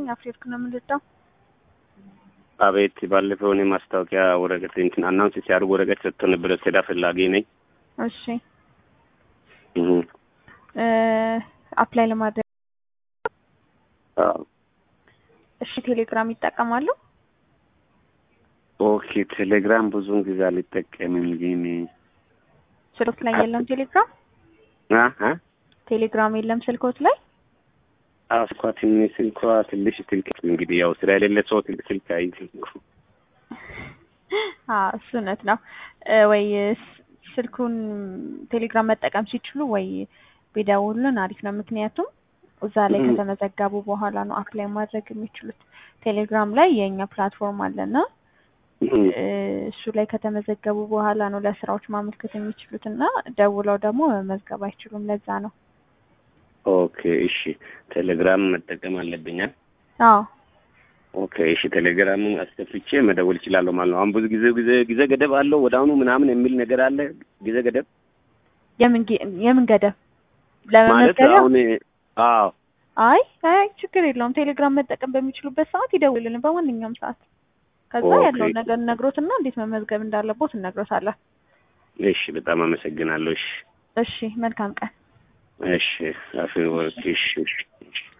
ይስጥልኝ። አፍሪወርቅ ነው የምንረዳው። አቤት ባለፈው እኔ ማስታወቂያ ወረቀት እንትን አናውንስ ሲያደርጉ ወረቀት ሰጥቶ ነበረ። ስራ ፈላጊ ነኝ። እሺ አፕላይ ለማድረግ እሺ፣ ቴሌግራም ይጠቀማሉ? ኦኬ ቴሌግራም ብዙውን ጊዜ አልጠቀምም፣ ግን ስልኮት ላይ የለም ቴሌግራም አ ቴሌግራም የለም ስልኮት ላይ አስኳ ትንሽ ስልኳ ትንሽ ስልክ እንግዲህ ያው ስራ የሌለ ሰው ትልቅ ስልክ አይዝም። አዎ እሱ እውነት ነው። ወይ ስልኩን ቴሌግራም መጠቀም ሲችሉ ወይ ቢደውሉን አሪፍ ነው። ምክንያቱም እዛ ላይ ከተመዘገቡ በኋላ ነው አፕላይ ማድረግ የሚችሉት። ቴሌግራም ላይ የእኛ ፕላትፎርም አለና እሱ ላይ ከተመዘገቡ በኋላ ነው ለስራዎች ማመልከት የሚችሉት እና ደውለው ደግሞ መመዝገብ አይችሉም። ለዛ ነው። ኦኬ እሺ፣ ቴሌግራም መጠቀም አለብኛል። አዎ ኦኬ እሺ፣ ቴሌግራምን አስከፍቼ መደወል እችላለሁ ማለት ነው። አሁን ብዙ ጊዜ ጊዜ ጊዜ ገደብ አለው ወደ አሁኑ ምናምን የሚል ነገር አለ። ጊዜ ገደብ የምን የምን ገደብ ማለት ለመመዝገቢያ? አሁን አዎ አይ አይ ችግር የለውም። ቴሌግራም መጠቀም በሚችሉበት ሰዓት ይደውልን፣ በማንኛውም ሰዓት። ከዛ ኦኬ። ያለውን ነገር ነግሮትና እንዴት መመዝገብ እንዳለቦት እነግሮታለን። እሺ፣ በጣም አመሰግናለሁ። እሺ እሺ መልካም ቀን። እሺ አፍ ወርክ እሺ እሺ